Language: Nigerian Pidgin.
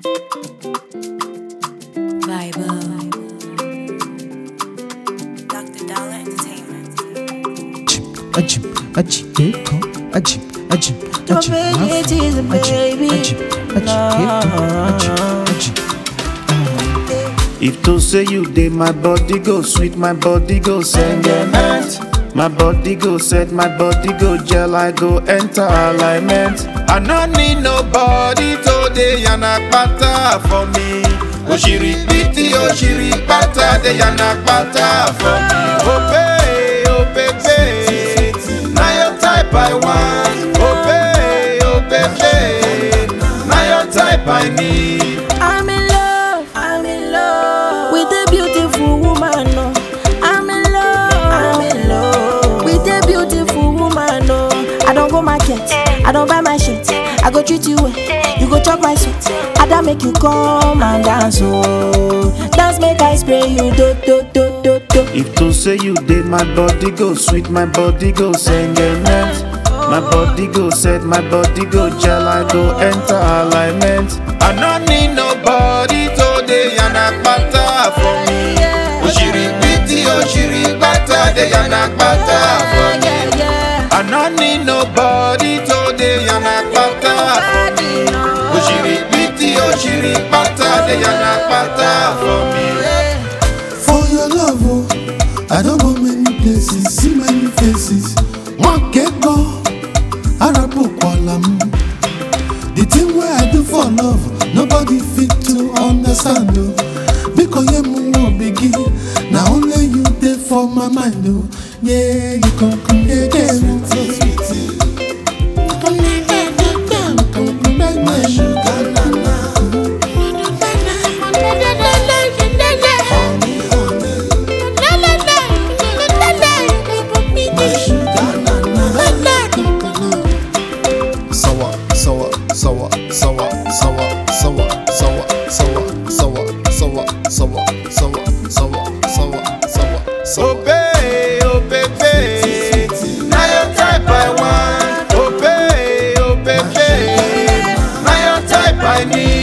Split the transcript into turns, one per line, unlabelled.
Vibe.
Dr. Dollar Entertainment.
Ajib, ajib, eko, ajib, ajib,
Your
ajib,
baby,
mafu,
it is a
ajib,
baby.
ajib, ajib, eko, ajib, ajib.
If to say you dey, my body go sweet, my body go sentiment. My body go set, my body go gel, I go enter alignment. I no need nobody today, yana pata for me. Oshiri piti, oshiri pata, de yana pata for me. Oh babe, oh baby, now your type I want. Oh babe, oh baby, now your type I need.
I'm in love, I'm in love with a beautiful woman. No. I'm in love, I'm in love with a beautiful woman. No. I don't go market, I don't buy my shit. I go treat you well, you go chop my sweet. I don't make you come and dance, oh. Dance make I spray you, do do do do do.
If to say you did, my body go sweet, my body go sentiment. My body go set, my body go gel, I go enter alignment. I no need nobody today, yana pata for me. Oshiri piti, oshiri pata, de yana pata for me.
Yeah, yeah.
I no need nobody today, yana pata for me. Oshiri piti, oshiri pata, de yana pata for me.
For your love, oh, I don't go many places, see many faces. One get go, Arabu Kualam. The thing where I do for love, nobody fit to understand, oh. Because you move begin, now only you there for my mind, oh. Yeah, you come come again, oh. so sweet. Come again, again, come come back, my sugar, na na. Honey, honey, my sugar, na na. Sawa, sawa, sawa, sawa, sawa, sawa, sawa, sawa, sawa, sawa, sawa, sawa, sawa, sawa, sawa,
Oh
sawa.
babe, oh baby, now your type I want. Oh babe, oh baby, now your type I need.